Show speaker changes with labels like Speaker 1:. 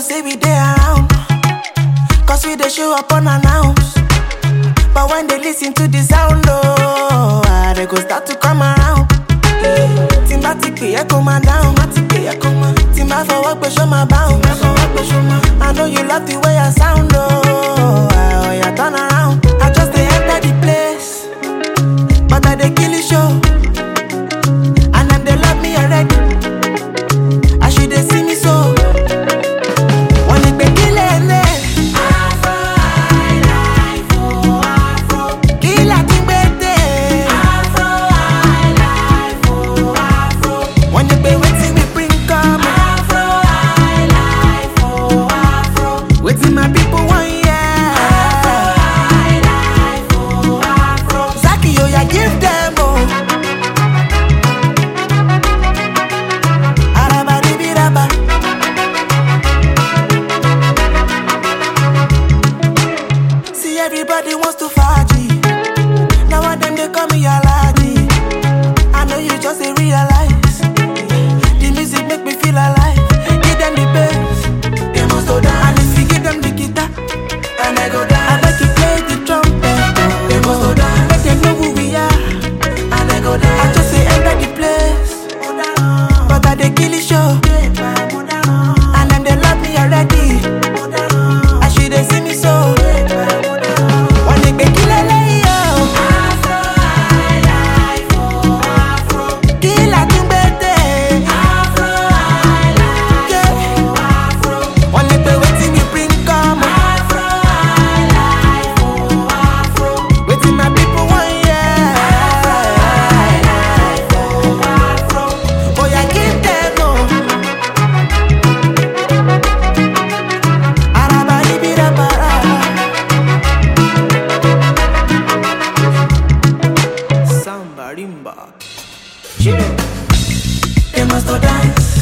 Speaker 1: say we dey around. Cause we dey show up unannounced. But when they listen to the sound, oh, ah, they go start to come around. Tí n bá ti pè é kó máa dáhùn, má ti pè é kó máa. Tí n bá fọwọ́ pé ṣó máa báhùn, má fọwọ́ pé ṣó máa. I know you love the way I sound, oh, ah, oh yeah, turn around. I just dey enter the place, but I dey kill the show. And them they love me already. As you dey see me so. Wọ́n ní pé kí lè lè. Afro highlife, oh, Afro. Kí là ti gbé dé? Afro highlife, oh, Afro. Wọ́n ní pé wetin we bring come. Afro highlife, oh, Afro. Wetin my people wan hear. Afro highlife, oh, Afro. Zaki oya give them oh. Arabadibiraba. See everybody wants to faji. Now one them they call me Alaji. I know you just dey realize. The music make me feel alive. Give them the bass, they must go down. And if you give them the guitar, and I go down. I bet you play the trumpet, they must go down. Make them know who we are, and I go down. I just say enter the place, but I dey kill the show. And them they love me already. As you dey see me so. Wọ́n ní pé kí lélẹ́yìí o. Afro highlife o, Afro. Kí la tún gbé dé? Afro highlife o, Afro. Wọ́n ní pé wetin we bring come. Afro highlife o, Afro. Wetin my people wan hear. Afro highlife o, Afro. Oya give them o. Arabaribirabara. Samba rimba. They must go dance.